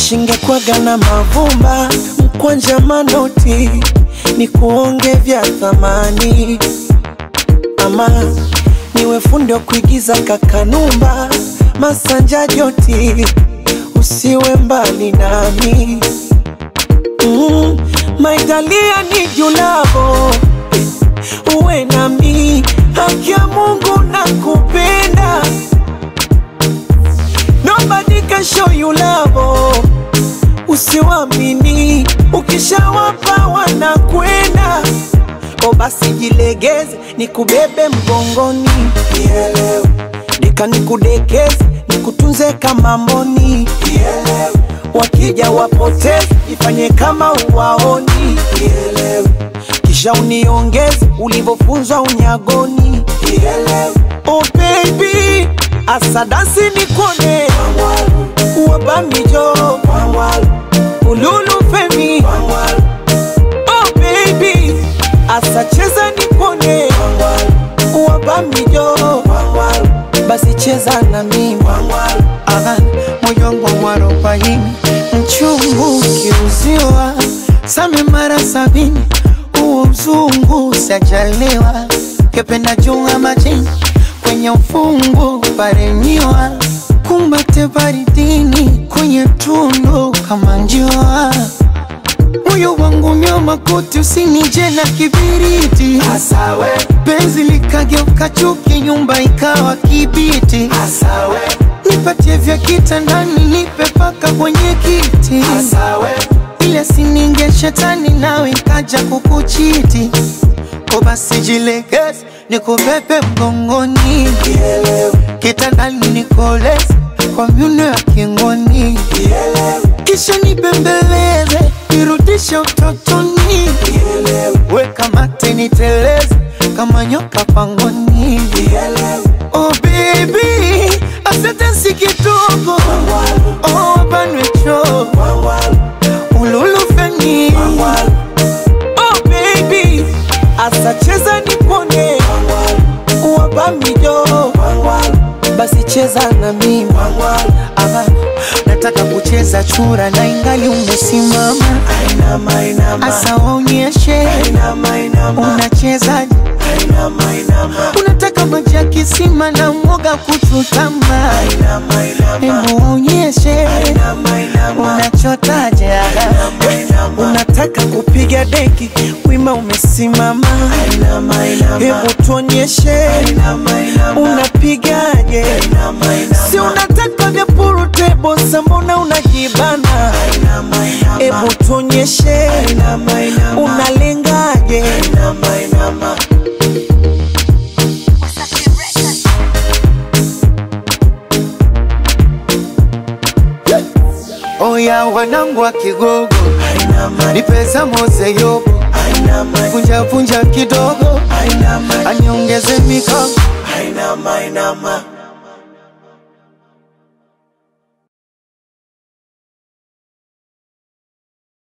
shingekwaga na mavumba mkwanja manoti ni kuonge vya thamani ama niwe fundi wa kuigiza kakanumba masanja joti usiwe mbali nami mm, maitalia ni julavo uwe nami haki ya mungu na kupenda nobody can show you love usiwamini ukishawapa wanakwenda o basi jilegeze nikubebe mgongoni Nielewe. deka nikudekeze nikutunze kama mboni Nielewe. wakija wapoteze ifanye kama uwaoni Nielewe. kisha uniongeze ulivyofunzwa unyagoni Nielewe. oh baby asadasi nikone wabamijo ululu femi oh baby asacheza nikone wabamijo basi cheza na mimi Aha, moyo wangu mwarobaini mchungu ukiuziwa same mara sabini huo uzungu sajaliwa kependa junga majini kwenye ufungu parenyiwa kumbate baridini kwenye tundu kama njua moyo wangu nyoma kuti usinije na kibiriti Asawe, penzi likageuka chuki nyumba ikawa kibiti asawe, nipatie vya kitandani nipe paka kwenye kiti asawe, ile sininge shetani nawe kaja kukuchiti ko basi jilegeze nikubebe mgongoni kitandani nikoleze kwa myuno ya kingoni kisha nibembeleze nirudishe utotoni weka mate niteleze kama nyoka pangoni oh baby asante si kidogo oh banwecho ululufeni oh baby asacheza nipone wabamijo basi cheza na mimi Ama, nataka kucheza chura na ingali umesimama inama, inama, asa waonyeshe inama, inama, unachezaje inama, unataka maji ya kisima na mwoga kuchutama inama, inama, hebu waonyeshe inama, inama, unachotaje inama, unataka kupiga deki wima umesimama inama, inama, hebu tuonyeshe inama, inama, unapigaje inama, inama, si unataka vya purutebo sambona unajibana inama, inama, hebu tuonyeshe inama, inama, unalengaje inama, inama. oya wanangu wa kigogo Ainama, ni pesa mose yobo ainama, vunja vunja kidogo ainama, aniongeze mikono ainama, ainama.